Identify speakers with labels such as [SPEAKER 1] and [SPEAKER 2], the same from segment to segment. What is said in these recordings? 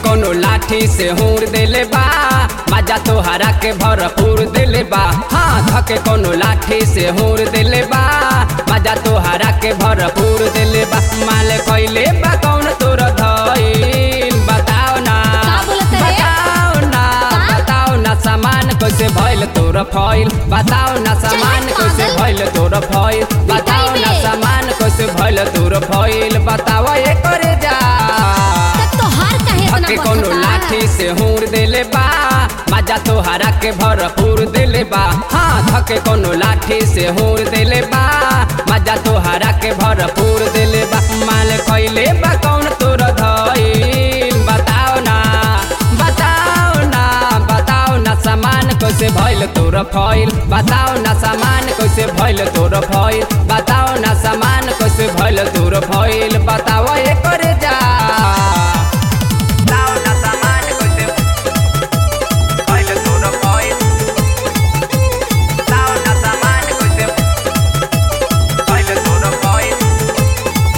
[SPEAKER 1] कोनो लाठी से हूर देले बा मजा तोहरा के भरपूर देले बा हाँ धके कोनो लाठी से हूर देले बा मजा तोहरा के भरपूर देले बा माल कइले बा कौन तोर धइल बताओ ना
[SPEAKER 2] का बोलत रे?
[SPEAKER 1] बताओ ना
[SPEAKER 2] का?
[SPEAKER 1] बताओ ना सामान कैसे भइल तोर फइल बताओ ना सामान
[SPEAKER 2] चल,
[SPEAKER 1] कैसे
[SPEAKER 2] पागल।
[SPEAKER 1] भइल तोर फइल बताओ ना
[SPEAKER 2] बे।
[SPEAKER 1] सामान कैसे भइल तोर फइल बताओ ये करे जा
[SPEAKER 2] तब तोहार काहे इतना
[SPEAKER 1] धके कोनो
[SPEAKER 2] बचता?
[SPEAKER 1] लाठी से हूर देले बा मजा तोहरा के भरपूर देले बा हाँ धके कोनो लाठी से हूर देले बा मजा तोहरा के भरपूर देले बा माल कइले बा कौन तोर धइल बताओ ना बताओ ना बताओ ना सामान कैसे भइल तोर फइल बताओ ना सामान कैसे भइल तोर फइल बताओ ना सामान कैसे भइल तोर फइल बताओ ये करे जा बताओ ना सामान कैसे भइल तोर फइल बताओ ना सामान कैसे भइल तोर फइल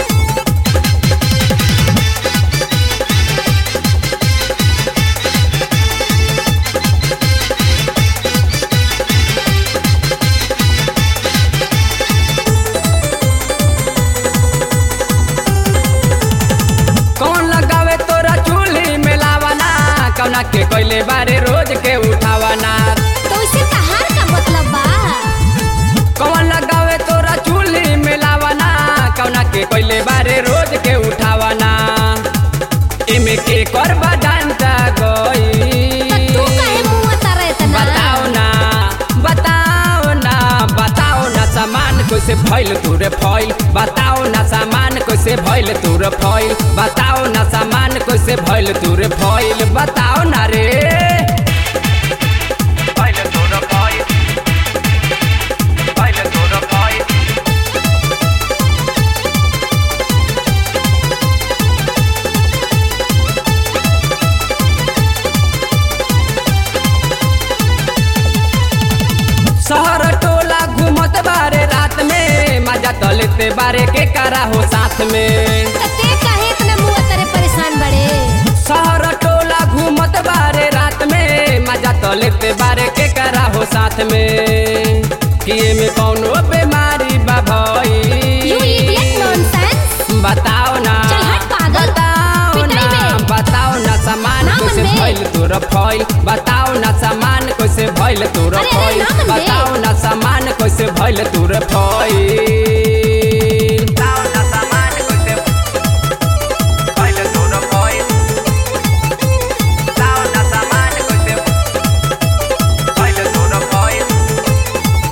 [SPEAKER 1] कौन लगावे तोरा चूल्ही में लावाना कौना के कोइले बारे रोज के उठावाना
[SPEAKER 2] तो इसे तहार का मतलब बा
[SPEAKER 1] कौन लगावे तोरा चूल्ही में लावाना कौना के कोइले बारे रोज के उठावाना इमे के करबा डांटा
[SPEAKER 2] तो
[SPEAKER 1] गई
[SPEAKER 2] तू काहे मुंह तारा इतना
[SPEAKER 1] बताओ ना बताओ ना बताओ ना सामान कैसे भइल तोरे फइल बताओ ना सामान कैसे भइल तोरे फइल बताओ ना सामान कैसे भइल तोरे फइल बताओ ना रे भइल तोरे फइल भइल तोरे फइल शहर टोला घूमत बारे रात में मजा तो लेते बारे के करा हो साथ में
[SPEAKER 2] तो ते काहे इतना मुंह तारे परेशान बड़े
[SPEAKER 1] शहर टोला घूमत बारे रात में मजा तो लेते बारे के करा हो साथ में कि में कौनो बीमारी बा
[SPEAKER 2] यू इडियट
[SPEAKER 1] भई
[SPEAKER 2] नॉनसेंस
[SPEAKER 1] बताओ ना
[SPEAKER 2] चल हट पागल।
[SPEAKER 1] बताओ ना
[SPEAKER 2] पिटाई में।
[SPEAKER 1] बताओ ना सामान
[SPEAKER 2] ना
[SPEAKER 1] कैसे
[SPEAKER 2] मनबे।
[SPEAKER 1] भइल तोर फइल बताओ ना सामान कैसे भइल तोर
[SPEAKER 2] अरे, अरे,
[SPEAKER 1] फइल
[SPEAKER 2] ना मनबे।
[SPEAKER 1] बताओ ना सामान कैसे भइल तोर फइल बताओ ना सामान कैसे भइल तोर फइल बताओ ना सामान कैसे भइल तोर फइल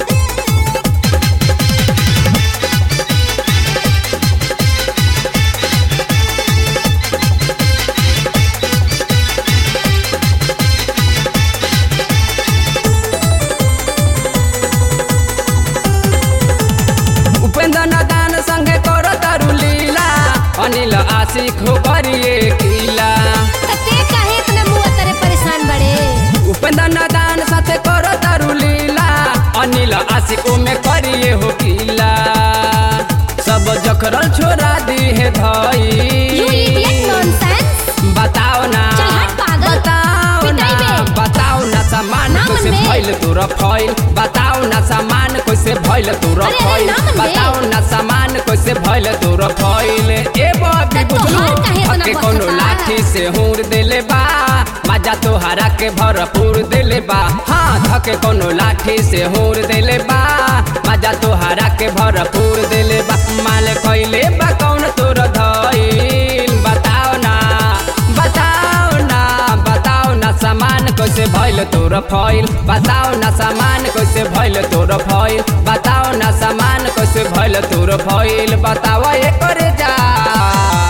[SPEAKER 1] उपेंद्र नादान संगे कर तारू लीला अनिल आशिक हो करिए किला
[SPEAKER 2] तो ते काहे इतना मुंह तारे परेशान बड़े
[SPEAKER 1] उपेंद्र नादान साथे कर तारू लीला अनिल आशिक में करिए हो किला सब जखरल छोड़ा दी है
[SPEAKER 2] यू इडियट
[SPEAKER 1] धई
[SPEAKER 2] नॉनसेंस
[SPEAKER 1] बताओ ना
[SPEAKER 2] चल हट पागल।
[SPEAKER 1] बताओ ना
[SPEAKER 2] पिटाई में।
[SPEAKER 1] बताओ ना सामान
[SPEAKER 2] ना
[SPEAKER 1] कैसे
[SPEAKER 2] मनबे।
[SPEAKER 1] भइल तोरा फइल बताओ ना सामान कैसे भइल तोरा
[SPEAKER 2] अरे, अरे,
[SPEAKER 1] फइल
[SPEAKER 2] ना मनबे।
[SPEAKER 1] बताओ ना सामान कैसे भइल तोरा फइल ए बबी
[SPEAKER 2] तो
[SPEAKER 1] बुझलू
[SPEAKER 2] तोहार काहे इतना
[SPEAKER 1] हके कोनो
[SPEAKER 2] बचता?
[SPEAKER 1] लाठी से हूर देले बा मजा तोहरा के भरपूर देले बा हाँ धके कोनो लाठी से हूर देले बा मजा तोहरा के भरपूर देले बा माल कइले बा कौन तोर धइल बताओ ना बताओ ना बताओ ना सामान कैसे भइल तोर फइल बताओ ना सामान कैसे भइल तोर फइल बताओ ना सामान कैसे भइल तोर फइल बताओ ये करे जा